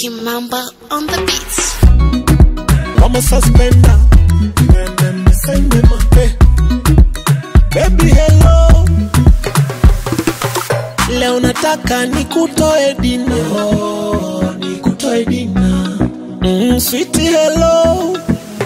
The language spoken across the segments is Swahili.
Kimamba on the beats. Mama suspender. Sende ma, eh. Baby hello. Leo nataka nikutoe dina. Oh, nikutoe dina. Mm, sweetie hello.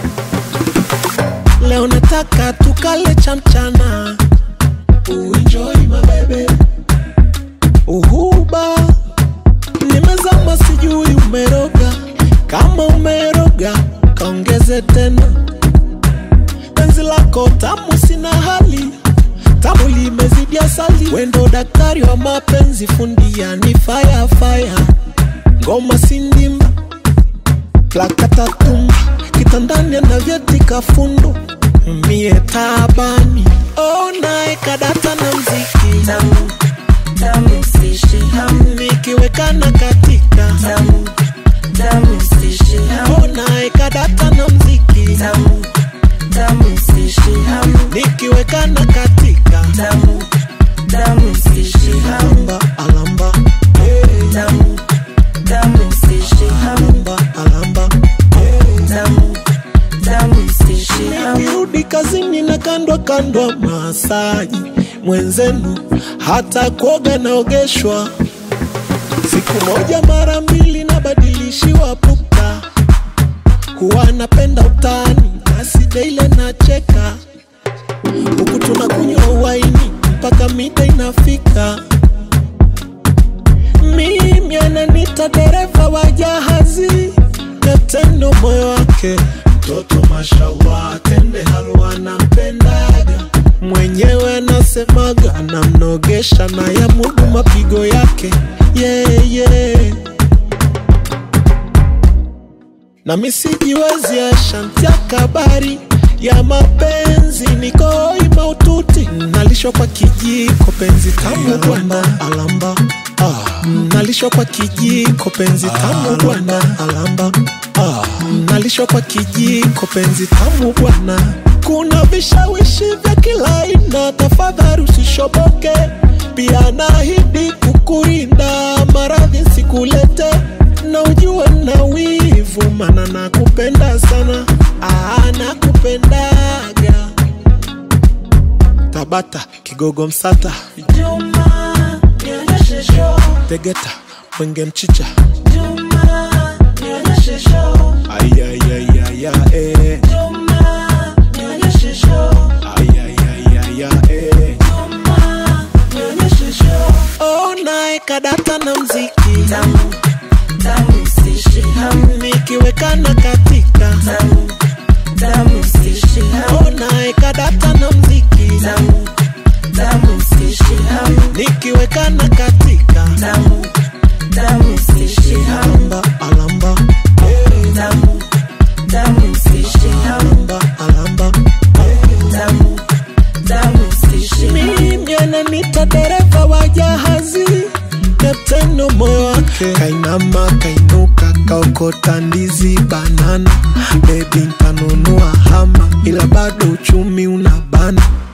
Leo nataka tukale cha mchana. Uenjoy my baby. Uhuba. Nimezama sijui umeroga. Kama umeroga, kaongeze tena. Penzi lako tamu sina hali. Tamu limezidi asali. Wendo daktari wa mapenzi fundia ni fire fire. Ngoma sindimba. Plakata tumba. Kitandani anavyotika fundo. Mie tabani. Oh, nae kadata na mziki. tamu tamu sishi hamu Nikiwekana katika. tamu tamu sishi hamu Oh, nae kadata na mziki. tamu tamu sishi hamu Nikiwekana katika. tamu tamu sishi hamu Alamba, alamba. Hey, tamu tamu sishi hamu alamba, alamba. tamu tamu sishi hamu Nirudi kazini na kandwa kandwa masaji mwenzenu, hata kuoga naogeshwa siku moja mara mbili, nabadilishiwa puka. Huwa napenda utani, basi daile nacheka, huku tunakunywa waini mpaka mida inafika. Mimi ananita dereva wa jahazi, kapteni moyo wake mtoto mashallah, tende halwa nampendaga mwenyewe anasemaga anamnogesha na ya mudu mapigo yake yeah, yeah. na misijiwezi ashantia kabari ya mapenzi nikoi maututi nalishwa kwa kijiko penzi tamu bwana alamba ah. nalishwa kwa kijiko penzi tamu bwana alamba ah. nalishwa kwa kijiko penzi tamu bwana kuna vishawishi vya kila aina tafadhali usishoboke pia nahidi kukurinda maradhi sikulete na ujue na wivu mana nakupenda sana ah, nakupendaga tabata kigogo msata Juma nionyeshe show tegeta mwenge mchicha Juma nionyeshe show ayayayaya eh. Juma nionyeshe show ayayayaya eh. Juma nionyeshe show oh, nae kadata na mziki tamu tamu sishi hamu nikiwekana katika tamu tamu sishi hamu oh, nae kadata na mziki tamu tamu sishi hamu nikiwekana katika tamu tamu sishi hamu alamba alamba eh. tamu tamu sishi hamu alamba alamba tamu tamu sishi hamu mimi ananita dereva wa jahazi kapteno moyo wake kainama kainuka kaokota ndizi banana bebi ntanunua hama ila bado uchumi unabana